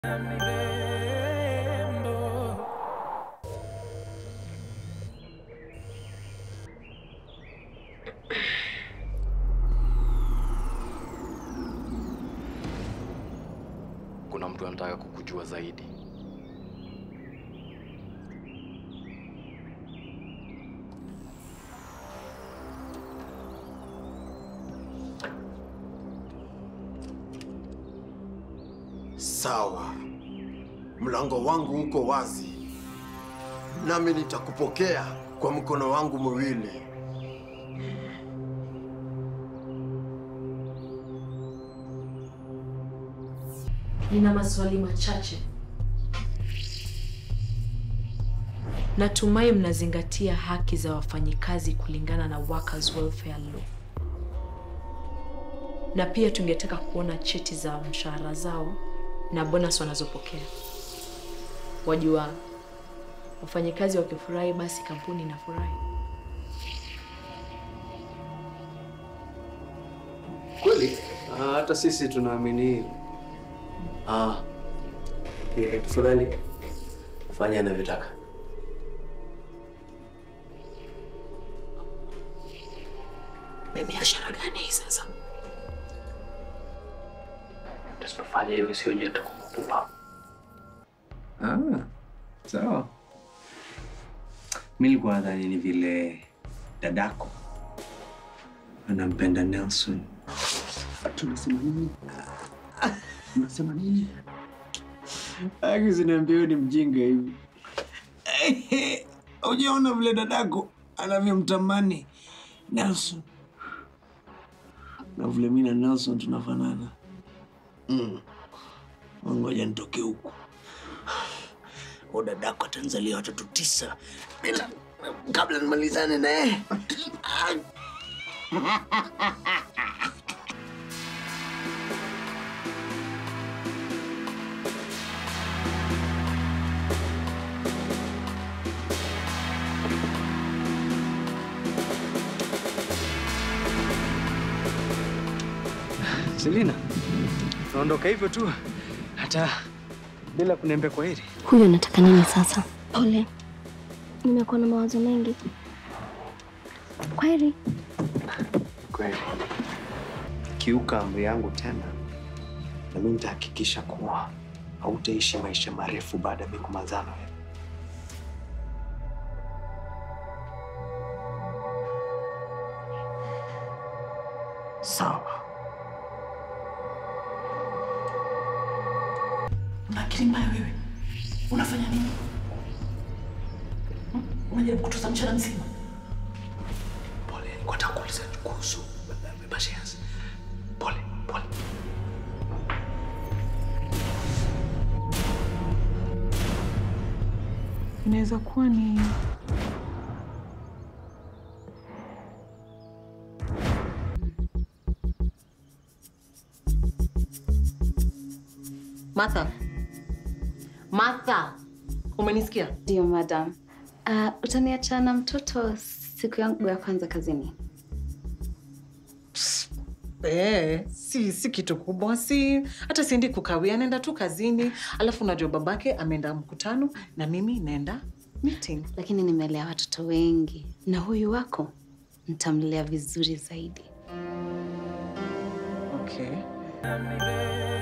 Kuna mtu anataka kukujua zaidi. Sawa, mlango wangu uko wazi, nami nitakupokea kwa mkono wangu miwili. Nina maswali machache. Natumai mnazingatia haki za wafanyikazi kulingana na Workers Welfare Law. Na pia tungetaka kuona cheti za mshahara zao na bonus wanazopokea. Wajua, wafanyikazi wakifurahi basi kampuni inafurahi. Kweli? Ah, hata sisi tunaamini hivyo. Ah, eh, tafadhali fanya anavyotaka. Ni biashara gani hii sasa? Tusipofanya hivyo sio je tutakupa. Ah, sawa. Mimi nilikuwa nadhani ni vile dadako anampenda Nelson. Tunasema nini? Unasema nini? Akisiniambia wewe ni mjinga hivi. Ujaona vile dadako anavyomtamani Nelson na vile mimi na Nelson tunafanana. Mm. Ngoja nitoke huku. Huyu dadako atanzalia watoto tisa bila kabla nimalizane naye. Selina, naondoka hivyo tu hata bila kuniambia kwa heri. Huyu anataka nini sasa? Pole, nimekuwa na mawazo mengi. Kwaheri. Kweli kiuka amri yangu tena, na mimi nitahakikisha kuwa hautaishi maisha marefu baada ya mimi kumalizana na wewe. Sawa. Una akili mbaya wewe. Unafanya nini? Hmm? Unajaribu kutuza mchana mzima. Pole, nilikuwa nataka kuuliza kuhusu Bashias. Pole, pole. Inaweza kuwa ni Martha. Martha. Umenisikia? Ndio madam. Uh, utaniacha na mtoto siku yangu ya kwanza kazini. Eh, si si kitu kubwa, si hata siendi kukawia, naenda tu kazini. Alafu unajua babake ameenda mkutano na mimi naenda meeting. Lakini nimelea watoto wengi na huyu wako nitamlea vizuri zaidi. Okay.